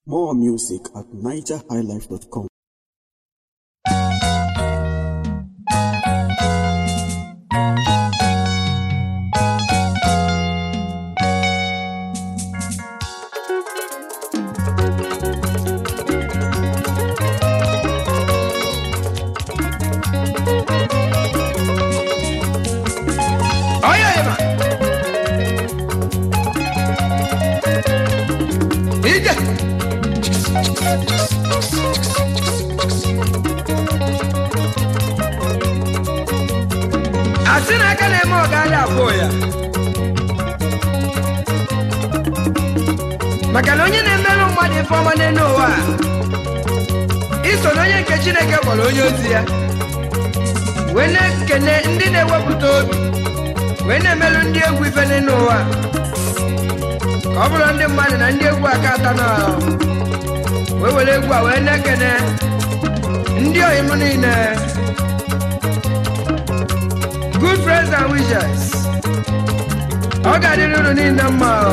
More music at nigerhighlife.com. Oye, Eva. Ije. Asị na aka na-eme ọga adị afọ ya maka na onye na-emerụ mmadụ ife ọma n'elu ụwa a, iso na onye nke Chineke kpọrọ onye ozi ya wee na-ekene ndị na-ewepụta obi wee na-emelụ ndị egwu ife n'elu ụwa ka ọ bụrụ ndị mmadụ na ndị egwu aka ata na wee were egwu a wee na-ekene ndị oyi m niile good friends and wishes ọ ga-adịrị unu niile mma o.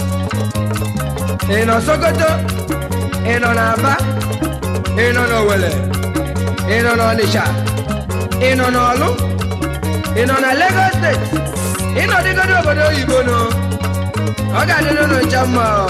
ị nọ Sokoto ị nọ n'Aba ị nọ n'Owere ị nọ n'Ọnịsha ị nọ n'Ọlụ ị nọ na Lagos steeti ị nọ dịgodo obodo oyibo nọ ọ ga-adịrị unu ncha mma o.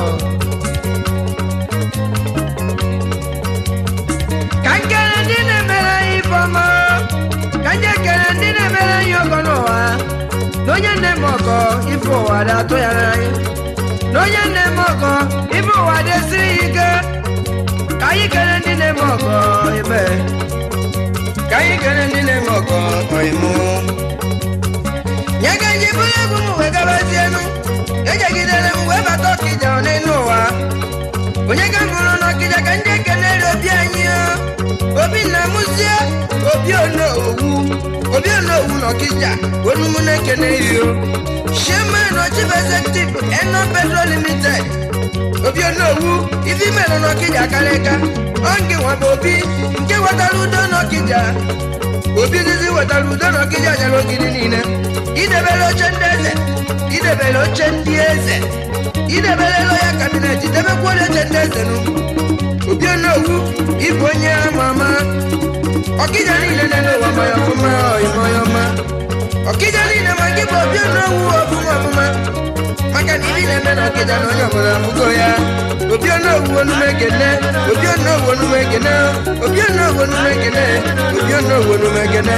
ka nkele ndị na-emere anyị ife ọma ka ndị ekele ndị na-emere anyị ọgọ n'ụwa na onye nne m ọgọ ife ụwa dị atụ ya n'anya na onye nne m ọgọ ife ụwa dị esiri ya ike ka anyị kele ndị na-eme ọgọ ebe ka anyị kele ndị na-eme ọgọ ọyịmụ nye ka nji bụrụ egwu m wee gabazienu ejegidere m wee bata ọkịja n'elu ụwa onye ka m hụrụ n'ọkịja ka ndị ekelere obi anyị o. obi nna mụzie obi onowu obi onowu n'ọkịja onumụ na-ekene iyo chairman of chief executive eno petro limited obi onowu ife imelụ n'ọkịja karịka ọ nke nwa bụ obi nke wetara udo n'ọkịja obi izizi wetara udo n'ọkịja nyere ogidi niile idebere oche ndị eze idebere oche ndị eze idebere ya kabinet debekwara oche ndị eze nụ obi onowu ịbụ onye ama ama ọkịja niile na n'ụwa maya ọfụma ọyịmọya ọma ọkịja niile ma gị bụ obi onowu ọfụma ọfụma maka na ibi na-eme na ọkịja na onye ọbụla afụgo ya obi onowu onume ekene obi onowu onume ekene obi onowu onume ekene obi onowu onume ekene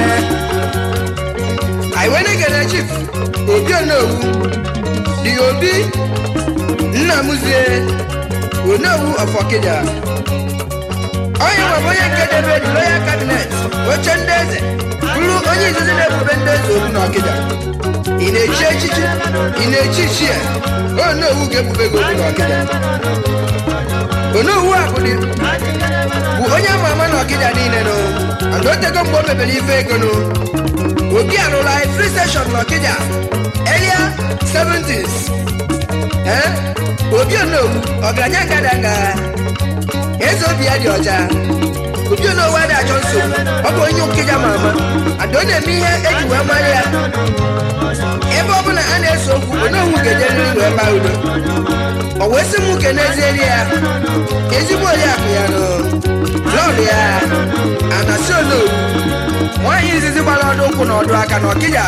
anyị wee na-ekene chief obi onowu dị obi nna mụzie onowu of ọkịja onye nwere onye nke debe dị royal cabinet oche ndị eze bụrụ onye izizi na-ebube ndị eze obi n'ọkịja ị na-echi echichi ị na-echi ichie onowu ga-ebube gị obi n'ọkịja onowu a bụ dị bụ onye ama ama n'ọkịja niile nụ and otego mgbe o mebere ife ego nụ obi arụrụ anyị free station n'ọkịja earlier 70s ee obi onowu ọgaranya ngadaga eze obi ya dị ọcha obi onowu adị achọ nsogbu ọ bụ onye nkịja ma ama ada ọ na-eme ihe eji wee mara ya ebe ọ bụla a na-ese okwu onowu ga-ejeriri wee baa udo ọ wee sị m ke n'ezieri ya ezigbo oriakụ ya nọ lọrụ ya anasị onowu nwaanyị izizi gbara ọdụ ụkwụ na ọdụ aka na ọkịja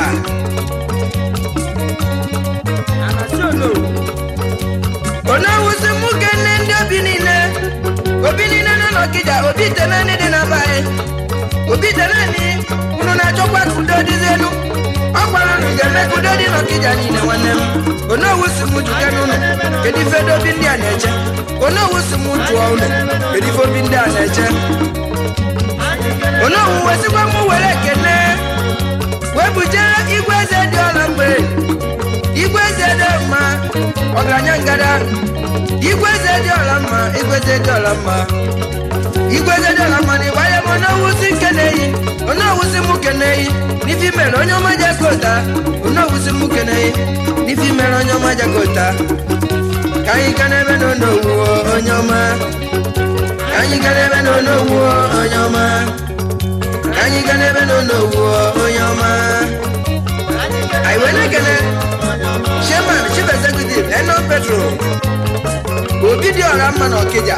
anasị onowu onowu sị mụ kene ndị obi niile obi niile nọ n'ọkịja obi ite naanị dị n'aba anyị obi ite naanị unu na-achọkwa ka udo dịzi elu ọ gwara unu ga-eme ka udo dị n'ọkịja niile nwanne m onowu si m jụke n'ụlọ kedu ife ndị obi ndị a na-eche onowu si m jụọ ụlọ kedu ife obi ndị a na-eche onowu wesikwa m were ekene wee bujere igwe eze dị ọla mgbe igwe eze dị mma ọgaranya ngada igwe eze dị ọla mma igwe eze dị ọla mma igwe eze dị ọla mma na ịgbanye m onowusi nke na-eyi onowusi m nke na-eyi n'ifi mere onye ọma jakota onowusi m nke na-eyi n'ifi mere onye ọma jakota ka anyị ga n'ebe na onowu onye ọma ka anyị ga n'ebe na onowu onye ọma ka anyị ga n'ebe na onowu onye ọma anyị wee na-ekele chairman chief executive enon petro obi dị ọra mma na ọkịja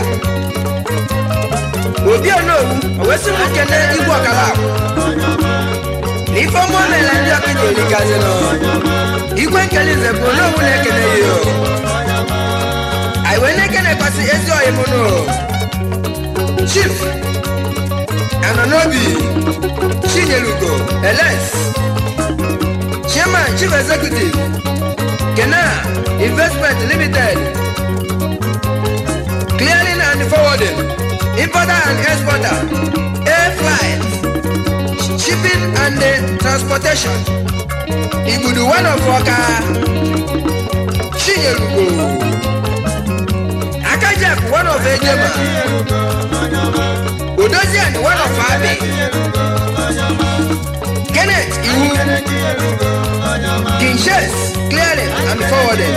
obi onowu owesi m kene igwe ọkala ahụ na ife ọma o mere ndị ọkịja erikazinụ igwe nkele nze bụ onowu na-ekene ya o anyị wee na-ekenekwasị ezi ọyị m nụ chief anọ n'obi chinyelugo eles chairman chief executive kena investment limited clearing and forwarding importer and exporter air flight shipping and uh, transportation igbudu one of ọka chinyelugo akajak one of ejema odozian one of abi kenneth iwu kinshes clearing and forwarding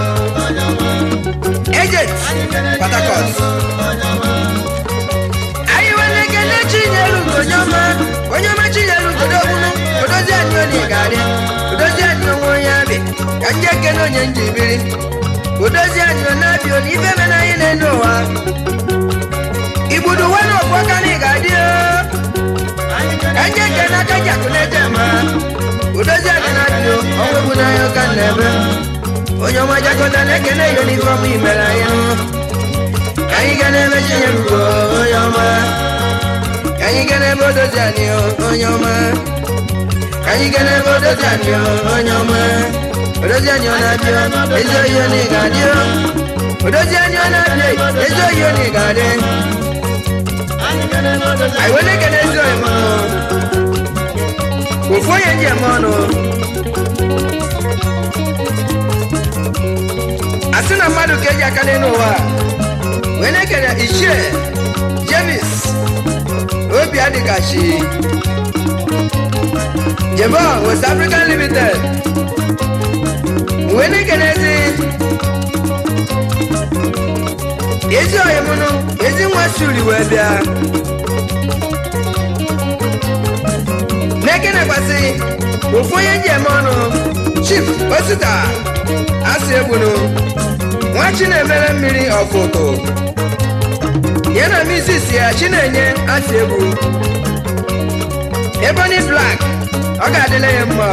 agent patakot anyị nwere ekele chinyelugo onye ọma onye ọma chinyelugo dogbunu odozian onye ga-arị odozian onwe onye abị ka ndị ekele onye njibiri odozi anyị na-abịa na ife mere anyị na-ene ụwa igbudu nwa na ọfọ ka na ị ga-adị ka ndị eke na aka ji akụ na-eje ma odozi anyị na-abịa ọnwa egwu n'anya ụka na ebe onye ọma jakọta na-ekene ihe n'ife ọma imere anyị nụ ka anyị ga na-eme chinye rugo onye ọma ka anyị ga na-eme odozi anyị onye ọma ka anyị ga na-eme odozi anyị onye ọma odozi anyị ọ na-abịa ezi oyi ọ na-ga-adị odozi anyị ọ na-abịa ezi oyi ọ na-ga-adị anyị wee na-ekene ezi oyi m ofu onye ji eme ọnụ asị na mmadụ ka eji aka n'elu ụwa wee na-ekene ichie jemis obi adịgachi jebon west african limited wee na-ekene ezi ezi ọyịmụnụ ezi nwa suri wee bịa na-ekenekwasị ofu onye ji eme ọnụ chief osita asị egbunu nwa chinemere mmiri ọfụtụ ya na misis ya chinenye asị egbu ebony black ọ ga-adịla ya mma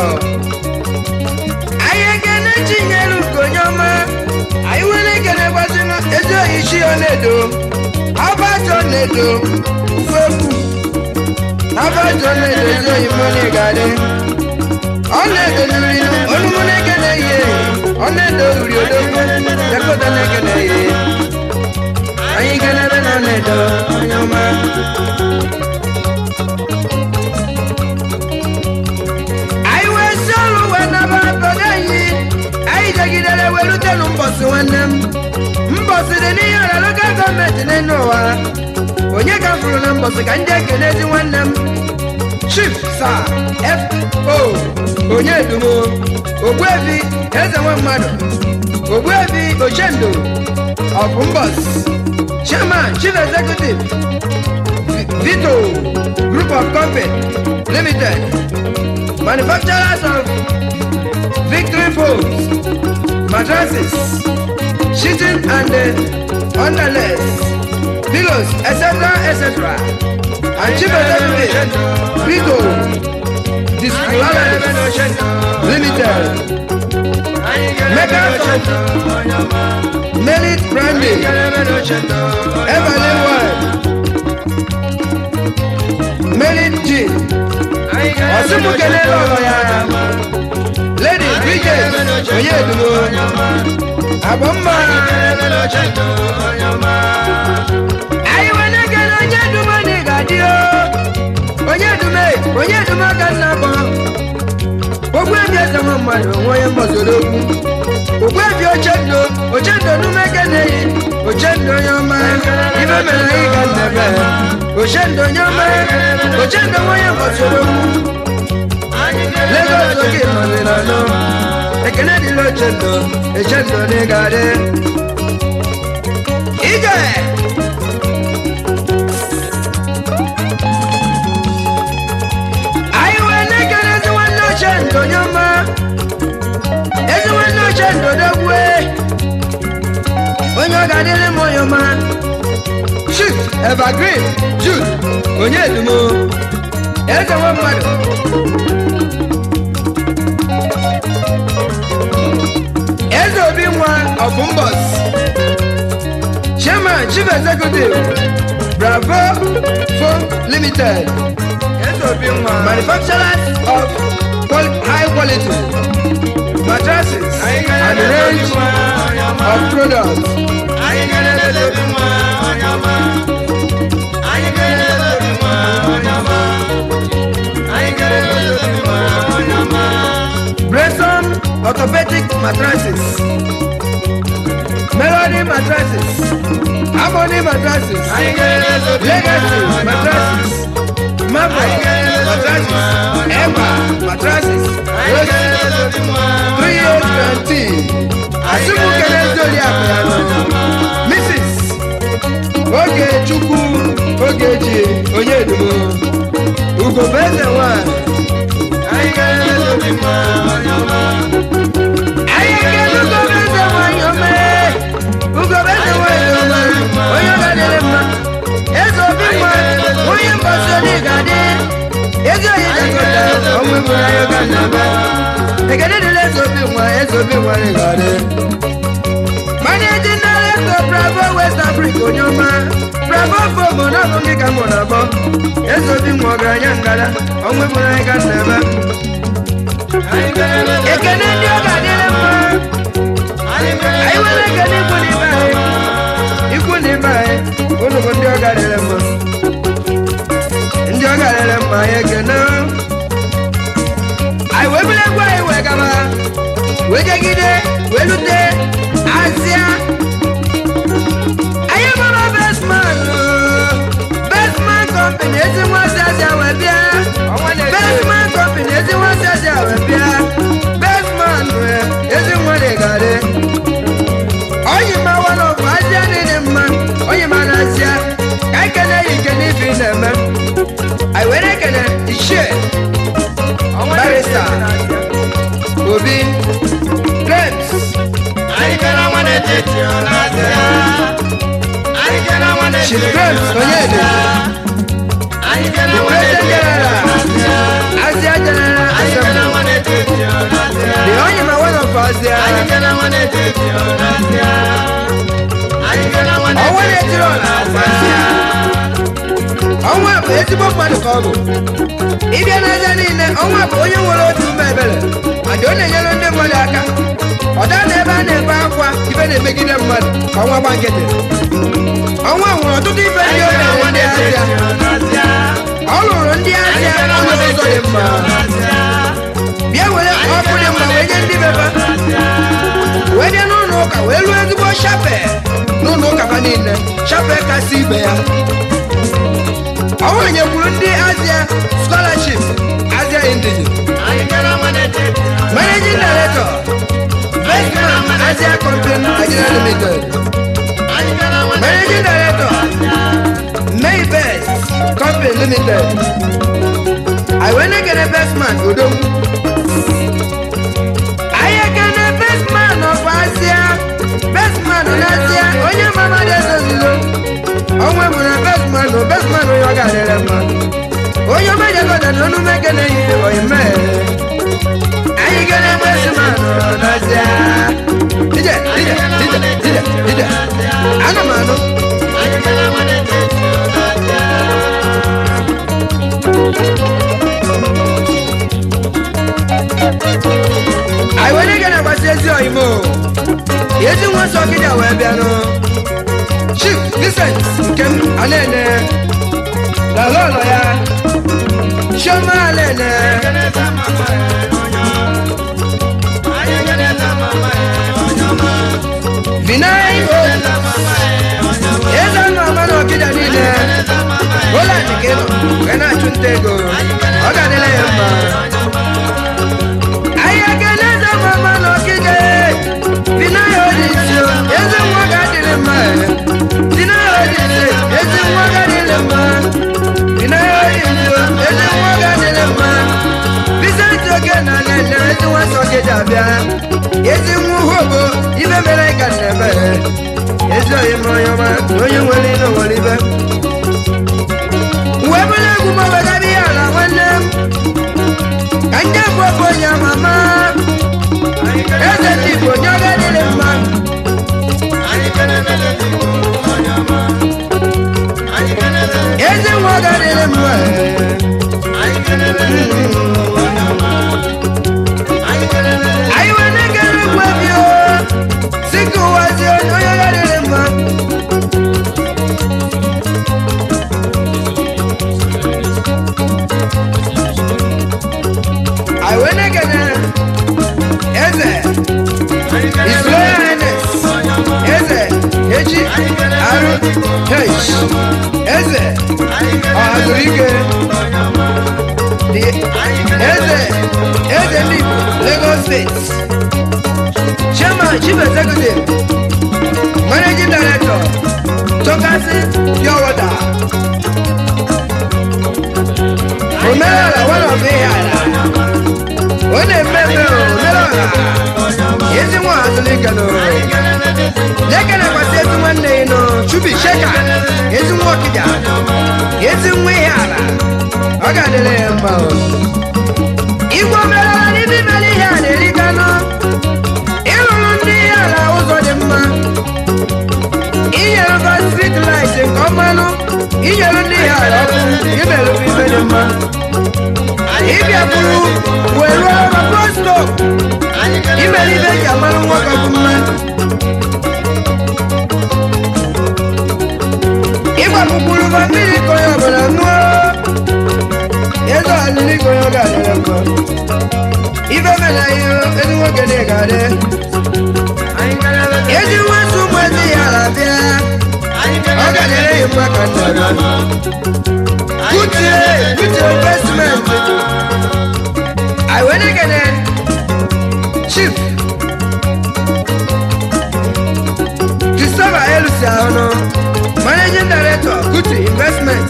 anyị ekene chinyere ugonye ọma anyị nwere ekene gbazina ezi oyi chi ọna-edo abajo na-edo ufefu abajo na-edo ezi oyi mmiri ga-adị ọ na-edo nri onumụ na-ekene ihe ọ na-edo uri odogwu jakọta na-ekene ihe anyị kenebe na ọ na-edo onye ọma anyị wee si ọrụ wee naba obodo anyị anyị jegidere werutenu mbọsị nwanne m mbọsị dị n'ihe ọra lokal gọọmenti n'elu ụwa onye ka fụrụ na mbọsị ka ndị ekene ezi nwanne m chief sa fo onye edumo ogbuebi eze nwe mmadụ ogbuebi ochendo of mbọs chairman chief executive vito group of company limited manufacturers of victory poles, mattresses, sheeting and uh, underlays, pillows, etc., etc. And chief executive, Vito, Discularis Limited, makers of Merit Brandy, Everly Wine, Merit Gin, Osumukele lọrọ ya. lady bridget onye edumo agbamma anyị wee na-ekele onye edumo na ị ga-adị o onye edume onye edumo ka nna bụ ogbu ebi eze nwa mmadụ onwe onye mgbazoro okwu ogbu ebi ochendo ochendo n'ume keneyi ochendo onye ọma ibe mere anyị ga nnebe ochendo onye ọma ochendo nwa onye mgbazoro okwu Lagos oge nọziri anọ ekene dịla ochendo echendo n'ịgadị ije anyị wee na-ekele ezi nwanne ochendo onye ọma ezi nwanne ochendo dogwe onye ọ ga-adịrị m onye ọma chief evergreen jude onye edumo eze nwe mmadụ eze obi nwa ọbụmbọs chairman chief executive bravo phone limited eze obi nwa manufacturers of qual- high quality mattresses and range of products Bresson orthopedic mattresses, Melody mattresses, Harmony mattresses, Legacy mattresses, Marble mattresses, Emma mattresses, Rose, three years guarantee. Asumukele Zodiac Mrs. Ogechukwu Ogechi Onyedumo Ugobeze nwanyị anyị ga-elugo eze nwanyị ome ugobeze nwanyị ome onye ọ ga-adịrị mma eze obi nwa onye mbọsi onye ga-adị ezi onye ga-agọta ọnwụ bụrụ anyị ga nnaba ekene dịrị eze obi nwa eze obi nwa anyị ga-adị managing director bravo west africa onye ọma bravo fomo n'ọbụ gị ka mụ na-abọ eze obi nwa ọgaranya ngada ọnwụ bụrụ anyị ga nnaba ekene ndị ọ ga-adịrị mma anyị nwere ekene ikwu n'ibe anyị ikwu n'ibe anyị unu bụ ndị ọ ga-adịrị mma ndị ọ ga-adịrị mma anyị ekene anyị wee bụrụ egwu anyị wee gaba wee jegide wee lute azịa anyị gbara bestman bestman company ezi nwazi azịa wee bịa bestman company ezi nwazi azịa wee bịa bestman ezi nwa dị garị oyi ma wana ọbụ azịa niile mma oyi ma na azịa ka anyị kene ya ike n'ife ị na-eme anyị were ekene ichie barista obi grapes Chief Grapes Onyede the president general Asia General Assembly the onye ma one of Asia ọnwa na-etiri ọla Asia ọnwa bụ ezigbo mmadụ ka ọ bụ ịbịa n'aja niile ọnwa bụ onye nwere otu ume ebere adị ọ na-enyere ndị mmadụ aka ọ daa na ebe a na-ebe akwa ibe na-emegide mmadụ ka ọnwa gba nkịtị ọnwa nwere ọtụtụ ife ndị o mere ndị Asia ọ lụrụ ndị Asia onye ụzọ dị mma bịa were ọkụ dị mma wee nye ndị bebe wee bịa n'ụlọ ụka wee lụọ ezigbo shape n'ụlọ ụka ha niile shape kasị ibe ya ọnwa nyekwuru ndị Asia scholarship Asia Indigen managing director Bestman Asia Company Nigeria Limited managing director May Best Company Limited Iwenekene Bestman Odom Ayekene Bestman of Asia Bestman n'Asia onye mama dị ezozizo ọnwa bụ na Bestman o Bestman onye ọ ga-adịrị mma onye ọma jekọta na ọnụ mekene yi oyime anyị gene Bestman n'Asia ije ije ije ije ije ana m anụ anyị were gị na-agbasi ezi oyimo ezi nwa nsọ gịdị wee bịanụ chief Vincent nke m anene na lọlọ ya chioma anene vinai eze nọ ama na ọkịda niile Holland ka ị nọ wee na-achụ nta ego ọ ga-adịla ya mma anyị ekele eze mama na ọkịja vinaya odisi eze nwa ga-adịrị mma vinaya odisi eze nwa ga-adịrị mma vinaya odisi eze nwa ga-adịrị mma Vincent oge na nene ezi nwa sọ gị abịa ezi nwa uhobo ibe mere ka na-eme ezi oyi ma onye ọma na onye nwere ilo nwere ibe wee bụrụ egwu m obegara ihe ala nwanne m ka ndị bụ ọbụ onye amama eze ndị igbo onye ọga dịrị mma ezi nwa ọga dịrị mma anyị wee na-ekere egwu ebi o si ka ụwa zie onye ọga dịrị mma anyị wee na-ekene eze His Royal Highness eze echi arụ h eze ọhazurike the eze eze ndị Igbo Lagos State chairman chief executive managing director tokasi pure water omenala one of ihe ala ọ na-eme eme omenala ezi nwa hazurike n'ụrụ lekere kwasị ezi nwanne ya nọ chubi sheka ezi nwa ọkịja ezi nwa ihe ala ọ ga-adịrị ya mma o. igwe omerala n'ime imere ihe a na-eriga nọ ịrụrụ ndị ihe ala ụzọ dị mma inyere ba strit light nke ọmanụ inyere ndị ihe ala ọkụ imerụba ibe dị mma ịbịa bụrụ wee rụọ ọrụ bọstọp imere ibe eji amarụ nwoke bụ mma ịgbapụkwuru ba mmiri ka onye ọbụla ṅụọ ego alili ka onye ọ ga-adịrị mma ibe mena ihe ezi nwoke dị ga-adị ezi nwetu ụmụ ezi ya ala bịa ọ ga-adịrị ya mma ka nna ya kutie kutie investment I went again chief Christopher Elusi Ahono managing director Kuti investment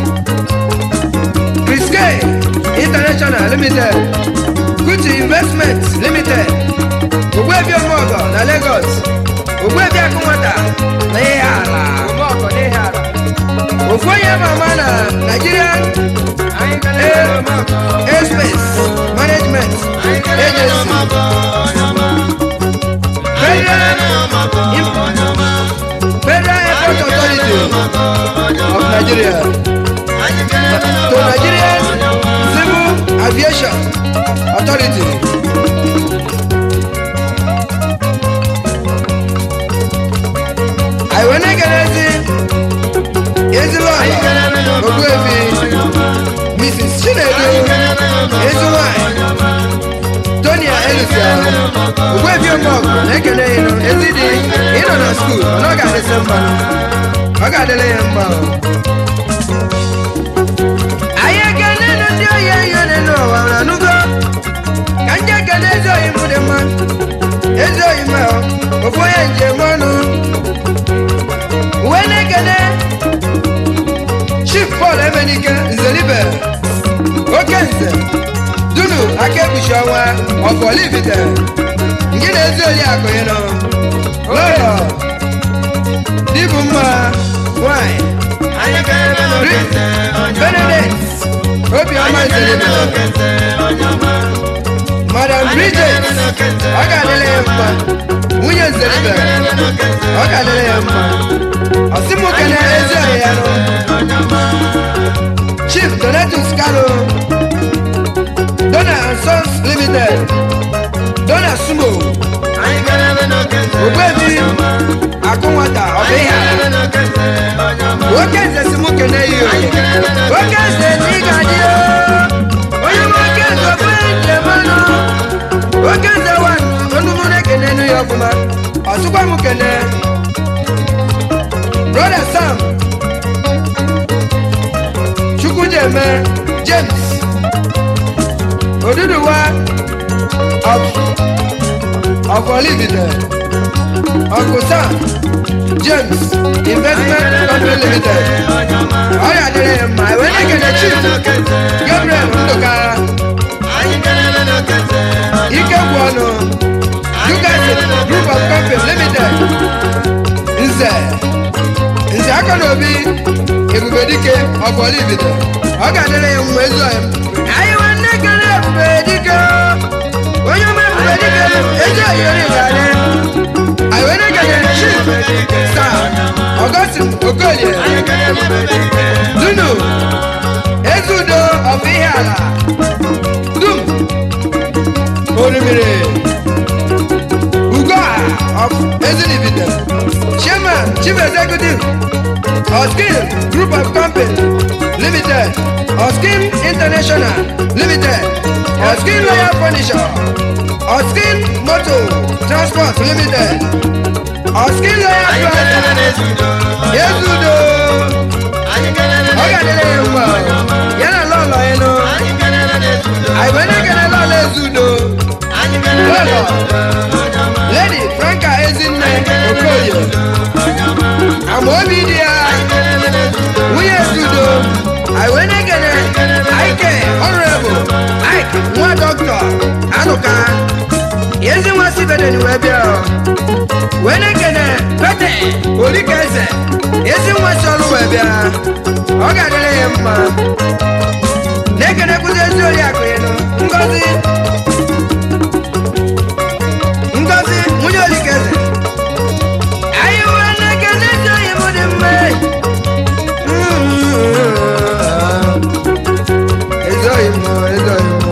Chris K international limited Kuti investment limited Ogbuebi Omogo na Lagos Ogbuebi Akunwata na ihe ala Omogo na ihe ala ofu onye mama na Nigerian Air- airspace management agency federal federal airport authority of nigeria to nigerian civil aviation authority anyị wee na-egerezi ezilọla ogbuefi mrs chinedu ezi nwanyị tonia elusia ogbuefi omọgụ na-ekele ịnụ ezi dị ịnọ na skuul mana ọ ga-adịsị mma ọ ga-adịrị ya mma o. anyị ekele nụ ndị oyi eyi ole n'ụwa na nugo ka ndị ekele ezi oyi m dị mma ezi oyi m ahụ ofu onye njem ọnụ uwe na-ekele chief paul emenike nzelibe oke nze dunu aka ekpuchi ọnwa ọkọlibite nke na-ezi oriakụ ịnọ lọrọ dịbụ mma nwanyị benedict obiọma nzelibe madam bridget ọ ga-adịrị ya mma nwunye nzelibe ọ ga-adịrị ya mma ọsịmụke na ezi ọhịa ya nọ chief donatus kano dona and sons limited dona sumo ogbebi akụnwata ọbụ ihe ala nwoke nze si mụ kene yi o nwoke nze na ị ga-adị o onye nwoke nze ofe njem ọnụ nwoke nze wa onugbu na-ekene enu ya ọfụma ọsụkwa m kene brother sam chukwujeme james oduduwa of of olivide uncle sam james investment company limited ọrịa dịrị ya mma ewee na-ekene chief gabriel ndụka ike gwụ ọnụ Yugasin group of company limited nze nze nze aka na obi ebube dike ọgbọla ibido ọ ga-adịrị ya mma ezi ọyị m anyị nwanne kere ebube dike onye ọma ebube dike ezi ọyị ori ga-adị anyị wee na-ekele chief star ọgọstin okolie dunu ezudo ọbụ ihe ala dum orimiri ugoa of ezinibide chairman chief executive oskin group of company limited oskin international limited oskin royal furniture oskin motor transport limited oskin royal transport ezudo ọ ga-adịrị ya mma ya na lọlọ ịnụ anyị wee na-ekele lọlọ ezudo lọlọ lady franka ezinne okoye amaobi dị ya nwunye ezudo anyị wee na-ekele ike honorable ike nwa dọkịta anụka ezi nwa sibedeni wee bịa wee na-ekele pete olika eze ezi nwa si ọrụ wee bịa ọ ga-adịrị ya mma na-ekele kwụzi ezi oriakụ ya ngozi ngozi nwunye olika eze anyị wee na-ekele ezi oyi m dị mma ezi oyi m ezi oyi m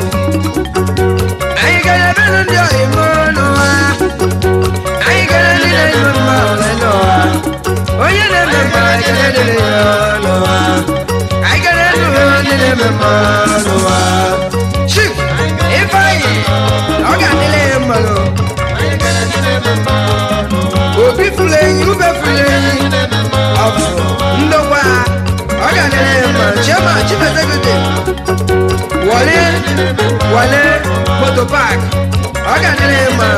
anyị gara ebe nụ ndị oyi m n'ụwa anyị gara ndị na-eme mma ole n'ụwa onye na-eme mma ekele dịrị ya n'ụwa anyị gara ebe ndị na-eme mma n'ụwa chief ifeanyị ọ ga-adịrị ya mma n'ụwa obi fụrụ enyi ube fụrụ enyi ọfụ ndokwa ọ ga-adịrị ya mma chairman chief executive wọle wọle moto park ọ ga-adịrị ya mma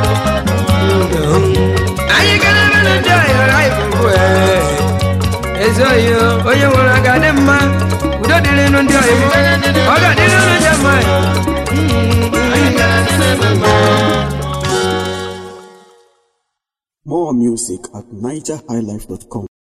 anyị gara ebe na ndị ọhịa anyị fụrụ ezi oyi onye nwere aga dị mma udo dịrị nụ ndị ọhịa ọ ga-adịrị nụ ndị mma More music at nigerhighlife.com.